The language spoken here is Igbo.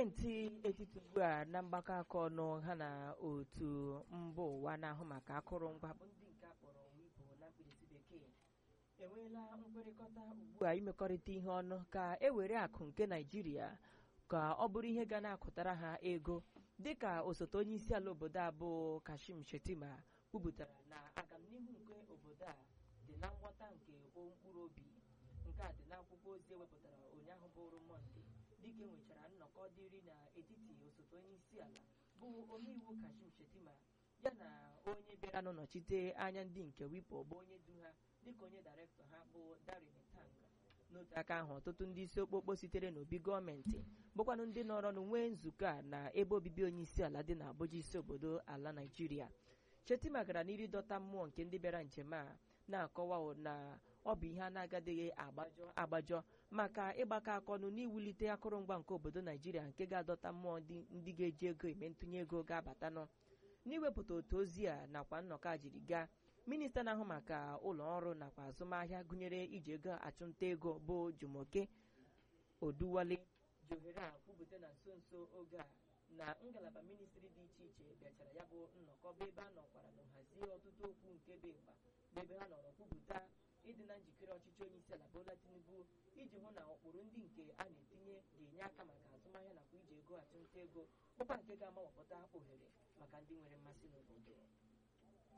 gọọmenti etiti ugbu a na mgbakọ aka ọnụ ha na otu mba ụwa na-ahụ maka akụrụngwa bụ ndị nke akpọrọ WIPO na mkpirisi bekee enweela nkwekọrịta ugbu a imekọrịta ihe ọnụ ka e were akụ nke naijiria ka ọ bụrụ ihe ga na-akụtara ha ego dịka osote onye isi ala obodo a bụ kashim shetima kwupụtara na agamnihu nke obodo a dị na nghọta nke mkpụrụ obi nke a dị n'akwụkwọ ozi ewepụtara ụnyaahụ bụrụ mọnde dịka e nwechara nnọkọ dịrị n'etiti osote onye isi ala bụ omeiwu kashim shetima ya na onye bịara n'ọnọchite anya ndị nke wipo bụ onye du ha dịka onye dairektọ ha bụ darin tanga n'otu aka ahụ ọtụtụ ndị isi okpokpo sitere n'obi gọọmenti bụkwanụ ndị nọrọ nwee nzukọ a na ebe obibi onye isi ala dị n'Abuja isi obodo ala naijiria shetima gara n'iri dọta mmụọ nke ndị bịara njem a na-akọwa na ọ bụ ihe a na-agadịghị agbajọ agbajọ maka ịgbakọ aka ọnụ n'iwulite akụrụngwa nke obodo naijiria nke ga-adọta mmụọ ndị ga-eji ego eme ntụnye ego ga-abatanụ n'iwepụta otu ozi a nakwa nnọkọ a jiri gaa minista na-ahụ maka ụlọ ọrụ nakwa azụmahịa gụnyere iji ego achụnta ego bụ Jumoke Oduwale johere a kwupụta na nso nso oge a na ngalaba ministri dị iche iche bịachara ya bụ nnọkọ bụ ebe a nọkwara na nhazie ọtụtụ okwu nke dị mkpa bụ ebe ha nọrọ kwupụta ịdị na njikere ọchịchị onye isi ala Bola Tinubu iji hụ na ụkpụrụ ndị nke a na-etinye ga-enye aka maka azụmahịa nakwa iji ego achụnta ego bụkwa nke ga-amawapụta ohere maka ndị nwere mmasị n'obodo